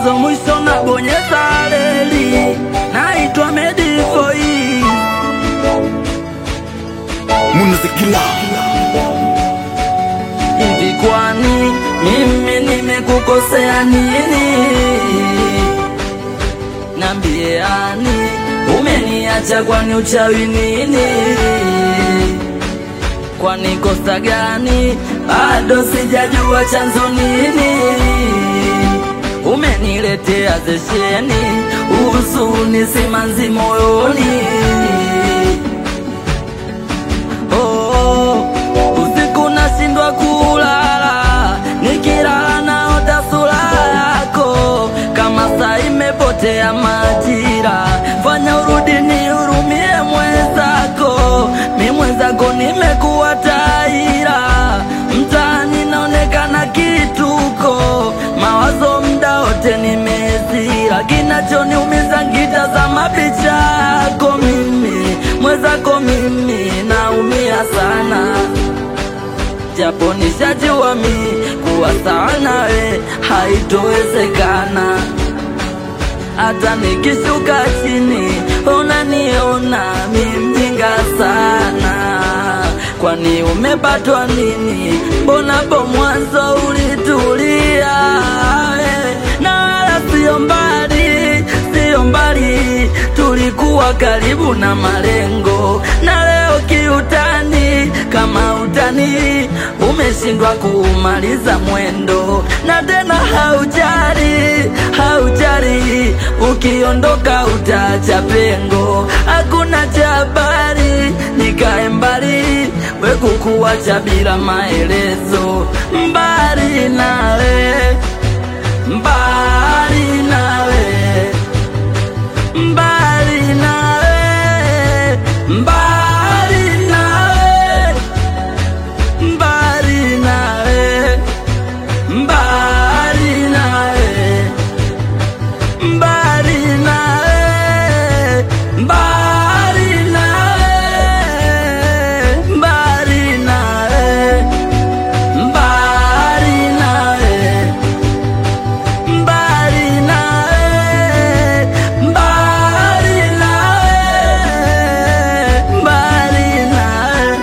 mwanzo mwisho na bonyeza reli. Naitwa Medifoi. Munazikila Hivi kwani mimi nimekukosea nini? Nambiani, umeniacha kwani uchawi nini? Kwani kosa gani? Bado sijajua chanzo nini? Umeniletea zesheni, huzuni simanzi moyoni. Oh, usiku nashindwa kulala, nikilala naota sura yako, kama saa imepotea majira. Fanya urudi nihurumie mwenzako, mi mwenzako nimekuwa taira, mtaani naonekana kituko, mawazo mda wote nimezira, kinachoniumiza ngitazama picha yako mimi mwenzako mimi naumia sana, japo nishajua mi kuwa sawa nawe haitowezekana. Hata nikishuka chini unaniona mi mjinga sana. Kwani umepatwa nini? Mbona po mwanzo ulitulia eh, na wala sio mbali, sio mbali, tulikuwa karibu na malengo, na leo kiutani, kama utani umeshindwa kuumaliza mwendo, na tena haujari, haujari, ukiondoka utaacha pengo, hakuna cha habari, nikae mbali, we kukuacha bila maelezo, mbali nawe, mbali nawe mbali nawe, mbali nawe, mbali nawe, mbali nawe, mbali nawe, mbali nawe, mbali nawe, mbali nawe mbali nawe, mbali nawe, mbali nawe.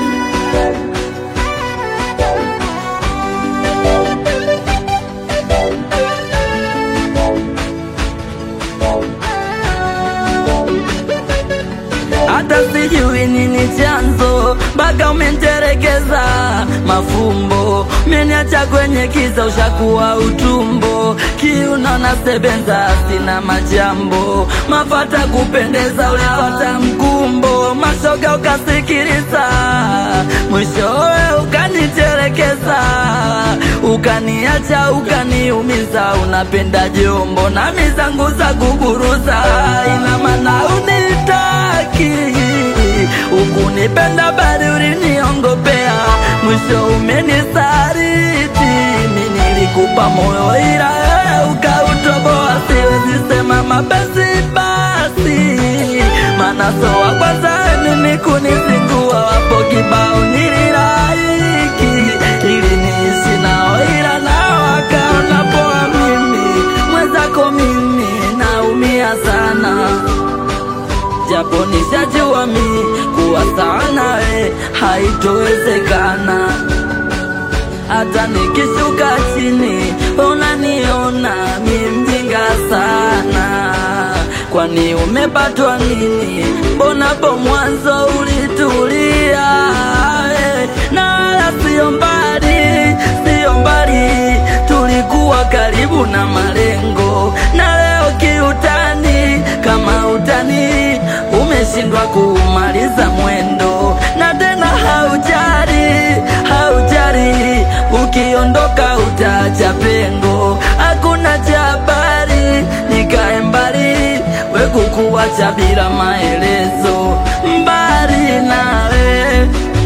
hata sijui nini chanzo, mpaka umenterekeza mafumbo, umeniacha kwenye kiza, ushakuwa utumbo, kiuno na sebenza, sina majambo, mafata kupendeza, ulipata mkumbo, mashoga ukasikiliza, mwishowe ukaniterekeza, ukaniacha, ukaniumiza, unapenda jombo na mizangu za kuburuza, ina maana unitaki ukunipenda bali uliniongopea, mwisho umenisaliti. Mi nilikupa moyo ila wewe ukautoboa, siwezi sema mapenzi basi, maana so wa kwanza mimi kunizingua, wapo kibao nililaiki ili niishi nao, ila nao wakaona poa. Mimi mwenzako mimi naumia sana japo nishajua mi kuwa sawa nawe haitowezekana. Hata nikishuka chini unaniona mi mjinga sana. Kwani umepatwa nini? Mbona po mwanzo ulitulia eh, na wala sio mbali, sio mbali, tulikuwa karibu na malengo, na leo kiutani, kama utani umeshindwa kumaliza mwendo, na tena haujari, haujari, ukiondoka utaacha pengo, hakuna cha habari, nikae mbali, we kukuacha bila maelezo, mbali nawe,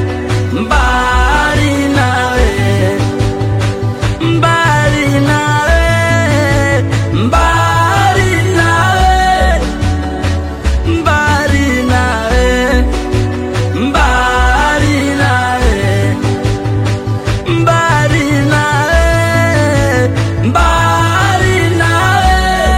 mbali nawe mbali nawe, mbali nawe, mbali nawe, mbali nawe, mbali nawe, mbali nawe,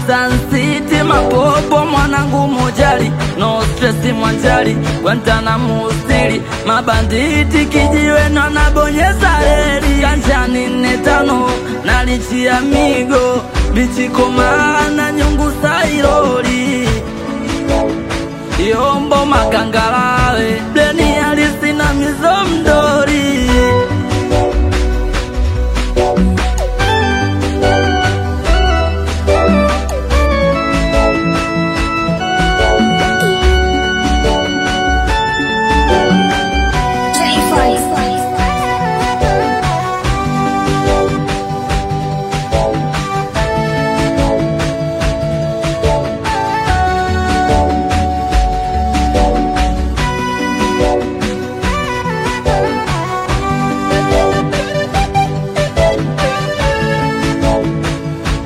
Sun City mapopo mwanangu mojali no stress mwanjali Guantanamo stili mabanditi kijiwe na nabonyeza reli kanjani nne tano nalichia migo bichikomana nyungu sailoli yombo makangalawe bleni alisina mizo mdori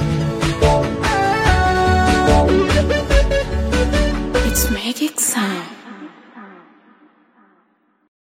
It's Magic Sound.